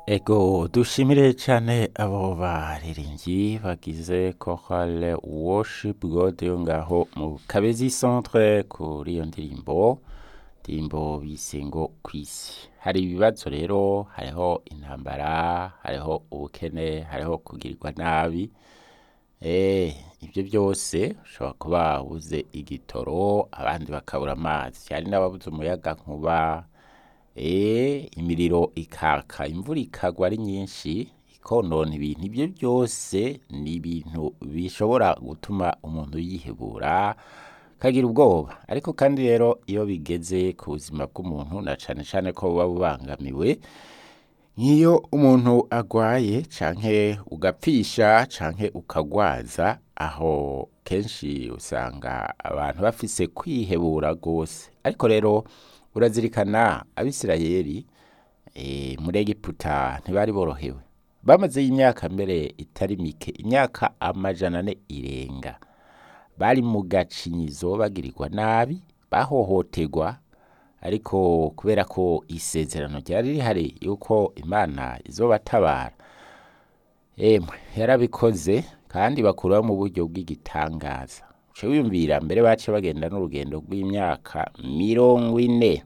Ego dushimire cyane abo baririmbyi bagize chorale worship God yo ngaho mu Kabezi centre kuri iyo ndirimbo ndirimbo bise ngo kwisi hari ibibazo rero hariho intambara hariho ubukene hariho kugirirwa nabi eh ibyo byose ushobora kuba ubuze igitoro abandi bakabura amazi hari n'ababuze umuyaga nkuba eh imiriro ikaka imvura ikagwa ari nyinshi ikonona ibintu ibyo byose ni ibintu bishobora gutuma umuntu yihebura kagira ubwoba ariko kandi rero iyo bigeze ku buzima bw'umuntu na cane cane ko buba bubangamiwe nk'iyo umuntu agwaye canke ugapfisha canke ukagwaza aho kenshi usanga abantu bafise kwihebura rwose ariko rero urazirikana abisirayeli e, muri egiputa ntibari borohewe bamaze imyaka mbere itari mike imyaka amajana ane irenga bari mu gacinyizo bagirirwa nabi bahohoterwa ariko kubera ko isezerano ryari rihari yuko imana izobatabara emwe yarabikoze kandi bakuraho mu buryo bw'igitangaza uce wiyumvira mbere bace bagenda n'urugendo rw'imyaka mirongo ine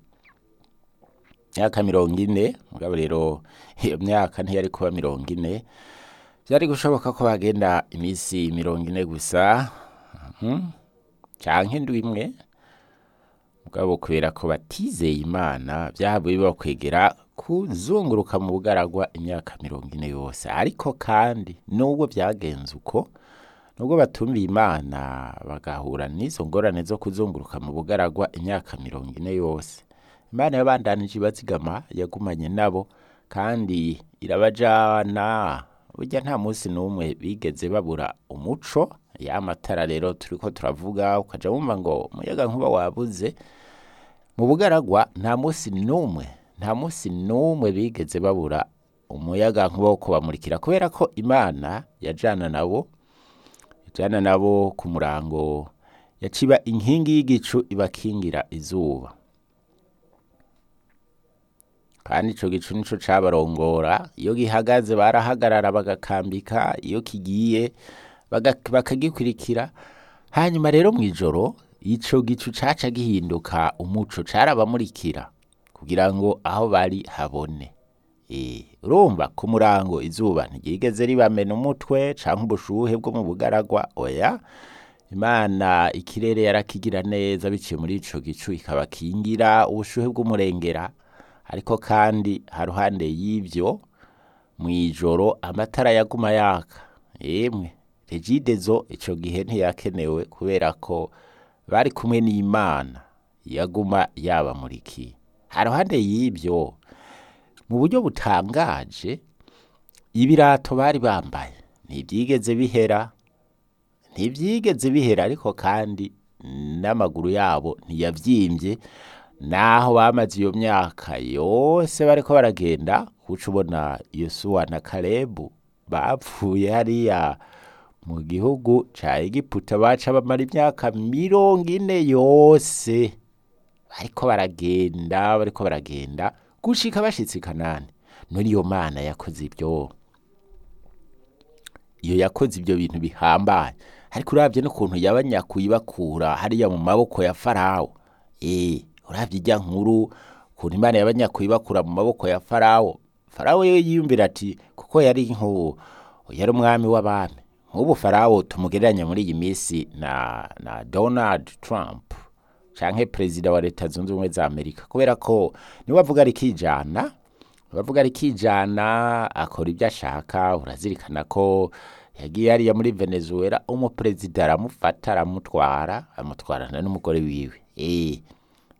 imyaka mirongo ine mugabo rero iyo myaka ntiyari kuba mirongo ine byari gushoboka ko bagenda iminsi mirongo ine gusa mhm, canke indwi imwe mugabo kubera ko batizeye imana byahabuye bibakwegera kuzunguruka mu bugaragwa imyaka mirongo ine yose ariko kandi nubwo byagenze uko nubwo batumviye imana bagahura n'izo ngorane zo kuzunguruka mu bugaragwa imyaka mirongo ine yose imana yabandanije ibazigama yagumanye nabo kandi irabajana burya nta munsi n'umwe bigeze babura umuco ya matara rero turiko turavuga ukaja wumva ngo umuyaga nkuba wabuze mu bugaragwa nta munsi n'umwe nta munsi n'umwe bigeze babura umuyaga nkuba wo kubamurikira kubera ko imana yajana nabo yajana nabo ku murango yaciba inkingi y'igicu ibakingira izuba kandi ico gicu nico cabarongora iyo gihagaze barahagarara bagakambika iyo kigiye baga- bakagikurikira hanyuma rero mw'ijoro ico gicu caca gihinduka umuco carabamurikira kugira ngo aho bari habone Eh, urumva ku murango izuba ntiryigeze ribamena umutwe canke ubushuhe bwo mu bugaragwa oya imana ikirere yarakigira neza biciye muri ico gicu ikabakingira ubushuhe bw'umurengera ariko kandi haruhande y'ivyo mw'ijoro amatara yaguma yaka yemwe regidezo ico gihe ntiyakenewe kubera ko bari kumwe n'imana yaguma yabamurikiye haruhande y'ivyo mu buryo butangaje ibirato bari bambaye ntivyigeze bihera ntivyigeze bihera ariko kandi n'amaguru yabo ntiyavyimbye naho bamaze iyo myaka yose bariko baragenda kuca ubona yosuwa na kalebu bapfuye hariya mu gihugu ca egiputa baca bamara imyaka mirongo ine yose bariko baragenda bariko baragenda gushika bashitse i kanani none iyo mana yakoze ibyo iyo yakoze ibyo bintu bihambaye ariko uravye n'ukuntu yabanyakuye bakura hariya mu maboko ya farawo eh uravye ijya nkuru ukuntu imana yabanyakuye bakura mu maboko ya farawo farawo yo yiyumvira ati kuko yari nk'ubu yari umwami w'abami nk'ubu farawo tumugereranya muri iyi minsi na na donald trump canke perezida wa leta zunze ubumwe za amerika kubera ko niwe avuga rikijana bavuga rikijana akora ibyo ashaka urazirikana ko yagiye hariya muri venezuela umuperezida aramufata aramutwara amutwarana n'umugore wiwe eh